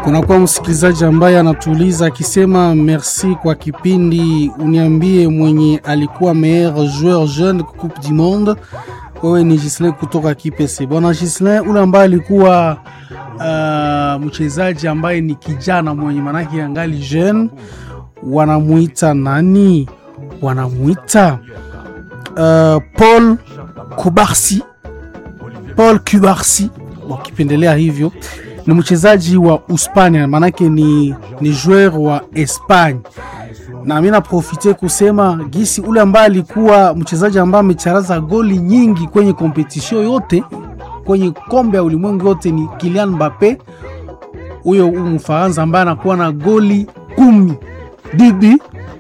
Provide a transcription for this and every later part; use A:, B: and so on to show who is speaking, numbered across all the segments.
A: Kunakuwa msikilizaji ambaye anatuuliza akisema merci kwa kipindi, uniambie mwenye alikuwa meilleur joueur jeune coupe du monde. Wewe ni Gislin kutoka Kipese. Bwana Gislin, ule ambaye alikuwa uh, mchezaji ambaye ni kijana mwenye manake angali jeune, wanamuita nani? Wanamuita uh, Paul Kubarsi, Paul Kubarsi wakipendelea hivyo ni mchezaji wa Uspania, maanake ni, ni joueur wa Espagne, na mi naprofite kusema gisi ule ambaye alikuwa mchezaji ambaye amecharaza goli nyingi kwenye kompetition yote kwenye kombe ya ulimwengu yote ni Kylian Mbappe, huyo Mfaransa ambaye anakuwa na goli kumi bibi.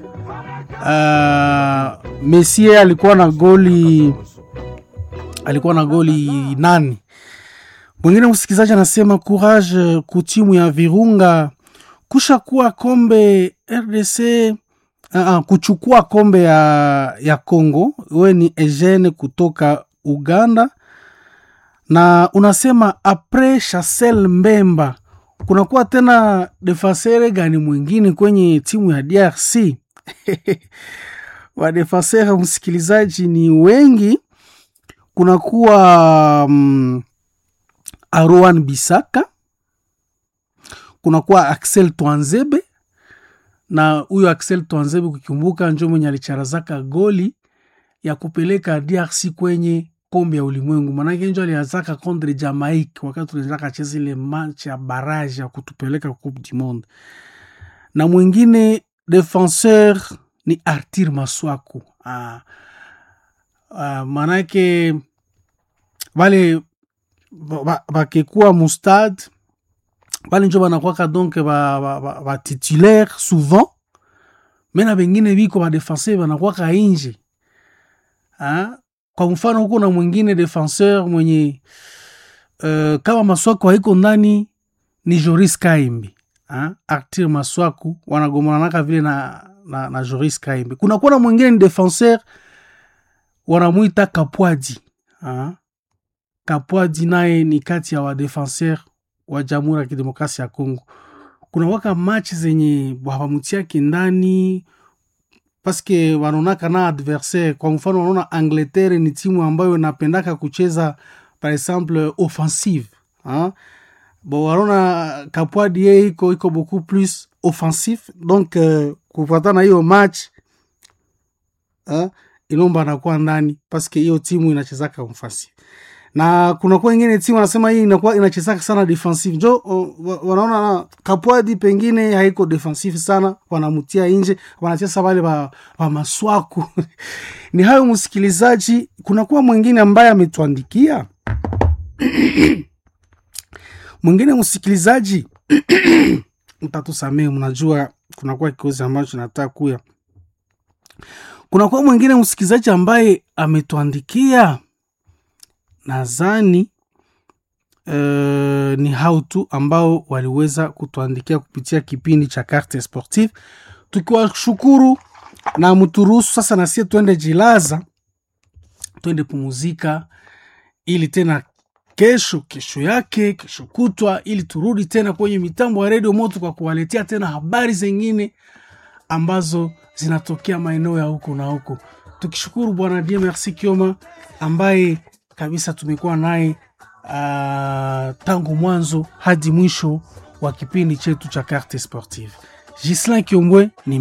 A: Uh, Messi alikuwa na goli alikuwa na goli nane. Mwingine msikilizaji anasema courage kutimu ya Virunga kusha kuwa kombe RDC uh, uh, kuchukua kombe ya, ya Congo. We ni Eugene kutoka Uganda, na unasema apres Chancel Mbemba kunakuwa tena defasere gani mwingine kwenye timu ya DRC? Wadefasere msikilizaji ni wengi, kunakuwa um, Aroan Bisaka, kunakuwa Axel Twanzebe na huyo Axel Twanzebe kukumbuka, njo mwenye alicharazaka goli ya kupeleka DRC kwenye kombe ya ulimwengu, manake njo aliazaka contre Jamaica wakati tunaendaka cheza ile match ya barrage ya kutupeleka coupe du monde. Na mwingine defenseur ni Artir Maswaku. Ah, ah, manake vale bakekuwa mustad bale njo banakwaka donc batitulaire ba, ba, ba souvent mena bengine biko badefenseur banakwaka inje ha? Kwa mfano huko na mwingine defenseur mwenye uh, kama Maswaku haiko ndani ni Joris Kaimbi ha? Artir Maswaku wanagomananaka vile na, na, na Joris Kaimbi. Kunakuwa na mwingine ni defenseur wanamwita Kapwadi ha? Kapwadi naye ni kati ya wadefenseur wa Jamhuri ya Kidemokrasia ya Kongo. Kuna waka match zenye wawamutiake ndani paske wanaonaka na adversaire. Kwa mfano, wanaona Angleterre ni timu ambayo inapendaka kucheza par exemple offensive ha? Bo wanaona Kapwadi yeye iko iko beaucoup plus offensif donc uh, kufuatana hiyo match ha? Ilomba anakuwa ndani paske hiyo timu inachezaka offensive na kuna kuwa ingine timu wanasema hii inakuwa inachezaka sana defensive, njo wanaona Kapwadi pengine haiko defensive sana, wanamutia nje, wanacheza wale wa, wa Maswaku ni hayo msikilizaji. Kuna kuwa mwingine ambaye ametuandikia mwingine msikilizaji mtatusamee, mnajua kunakuwa kikosi ambacho nataka kuya. Kuna kuwa mwingine msikilizaji ambaye ametuandikia nadhani uh, ni hao tu ambao waliweza kutuandikia kupitia kipindi cha Carte Sportive, tukiwashukuru na mturuhusu sasa nasie twende jilaza, twende pumuzika, ili tena kesho kesho yake kesho kutwa, ili turudi tena kwenye mitambo ya redio moto kwa kuwaletea tena habari zengine ambazo zinatokea maeneo ya huko na huko, tukishukuru Bwana Dieu Merci Kioma ambaye kabisa tumekuwa naye uh, tangu mwanzo hadi mwisho wa kipindi chetu cha Carte Sportive. Gislin Kiombwe ni